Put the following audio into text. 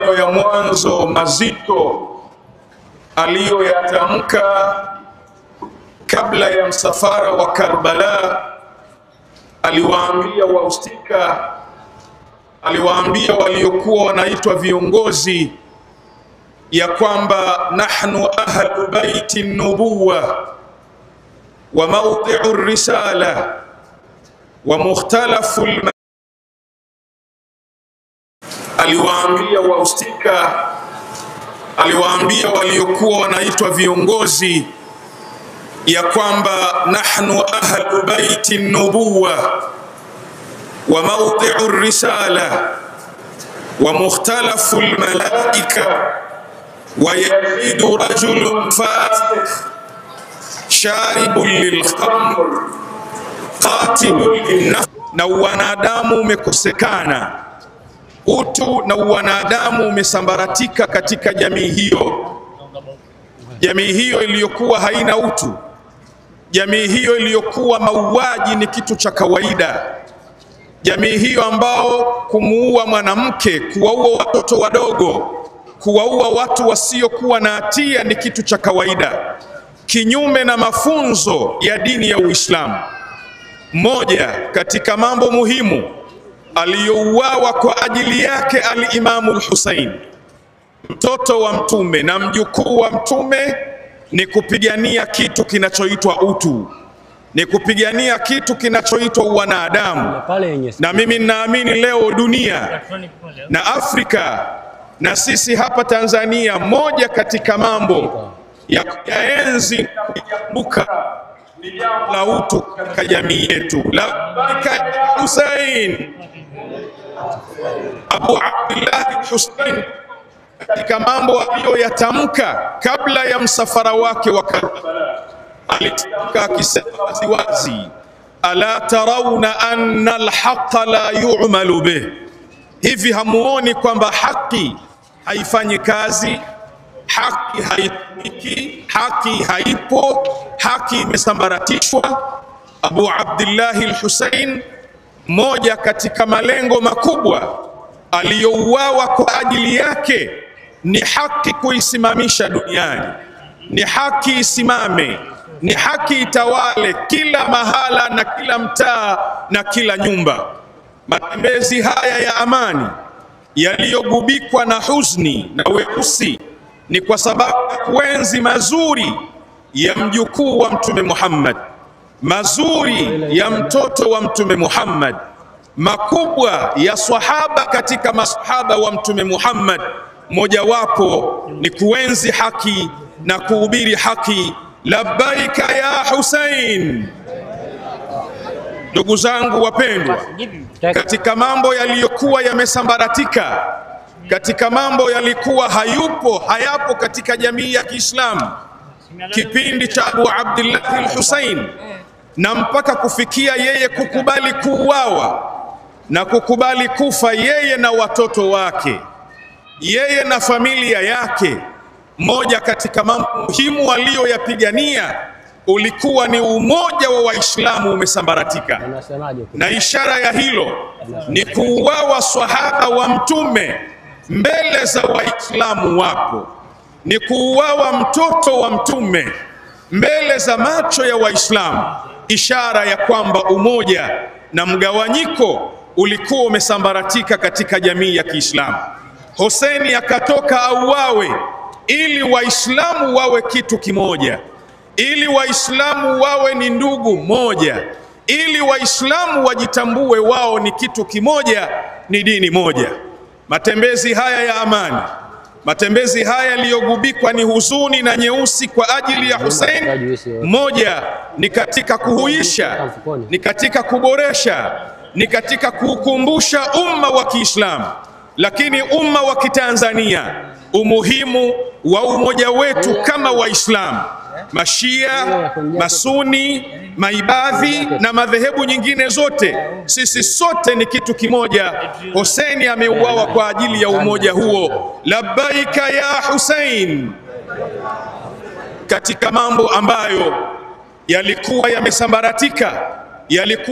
ya mwanzo mazito aliyoyatamka kabla ya msafara wa Karbala, aliwaambia wahusika, aliwaambia waliokuwa wanaitwa viongozi ya kwamba nahnu ahlu baiti nubuwa wa mawdi'u risala wa mukhtalafu aliwaambia wahusika, aliwaambia waliokuwa wanaitwa viongozi ya kwamba nahnu ahlu baiti nubuwa wa mawdi'u risala wa mukhtalafu almalaika wa yazidu rajulun fasiq sharibun lilkhamr qatilun linnafs, na wanadamu umekosekana utu na uwanadamu umesambaratika katika jamii hiyo, jamii hiyo iliyokuwa haina utu, jamii hiyo iliyokuwa mauaji ni kitu cha kawaida, jamii hiyo ambao kumuua mwanamke, kuwaua watoto wadogo, kuwaua watu wasiokuwa na hatia ni kitu cha kawaida, kinyume na mafunzo ya dini ya Uislamu. Moja katika mambo muhimu aliyouawa kwa ajili yake Alimamu Lhusein, mtoto wa Mtume na mjukuu wa Mtume, ni kupigania kitu kinachoitwa utu, ni kupigania kitu kinachoitwa wanadamu. Na mimi ninaamini leo dunia na Afrika na sisi hapa Tanzania, moja katika mambo ya kuyaenzi na kuyakumbuka ni jambo la utu katika jamii yetu. Labbaika ya Husein, Abu Abdillah Husein katika mambo aliyoyatamka kabla ya msafara wake wa Karbala, alitamka akisema waziwazi, ala tarawna anna alhaqa la yu'malu bih, hivi hamuoni kwamba haki haifanyi kazi, haki haitumiki, haki haipo, haki imesambaratishwa. Abu Abdillahi al-Husain, moja katika malengo makubwa aliyouawa kwa ajili yake ni haki kuisimamisha duniani, ni haki isimame, ni haki itawale kila mahala na kila mtaa na kila nyumba. Matembezi haya ya amani yaliyogubikwa na huzuni na weusi ni kwa sababu ya kuenzi mazuri ya mjukuu wa Mtume Muhammad, mazuri ya mtoto wa Mtume Muhammad, makubwa ya swahaba katika masahaba wa Mtume Muhammad. Mojawapo ni kuenzi haki na kuhubiri haki. Labbaika ya Husain. Ndugu zangu wapendwa, katika mambo yaliyokuwa yamesambaratika, katika mambo yalikuwa hayupo hayapo katika jamii ya Kiislamu kipindi cha Abu Abdillah al-Husain, na mpaka kufikia yeye kukubali kuuawa na kukubali kufa yeye na watoto wake, yeye na familia yake. Moja katika mambo muhimu aliyoyapigania ulikuwa ni umoja wa Waislamu umesambaratika, na ishara ya hilo ni kuuawa swahaba wa Mtume mbele za Waislamu wapo, ni kuuawa mtoto wa Mtume mbele za macho ya Waislamu, ishara ya kwamba umoja na mgawanyiko ulikuwa umesambaratika katika jamii ya Kiislamu. Hoseni akatoka auawe ili Waislamu wawe kitu kimoja ili Waislamu wawe ni ndugu moja, ili Waislamu wajitambue wao ni kitu kimoja, ni dini moja. Matembezi haya ya amani, matembezi haya yaliyogubikwa ni huzuni na nyeusi kwa ajili ya Hussein, moja ni katika kuhuisha, ni katika kuboresha, ni katika kuukumbusha umma wa Kiislamu, lakini umma wa Kitanzania umuhimu wa umoja wetu kama Waislamu Mashia, Masuni, Maibadhi na madhehebu nyingine zote, sisi sote ni kitu kimoja. Hussein ameuawa kwa ajili ya umoja huo. Labbaika ya Hussein. Katika mambo ambayo yalikuwa yamesambaratika yalikuwa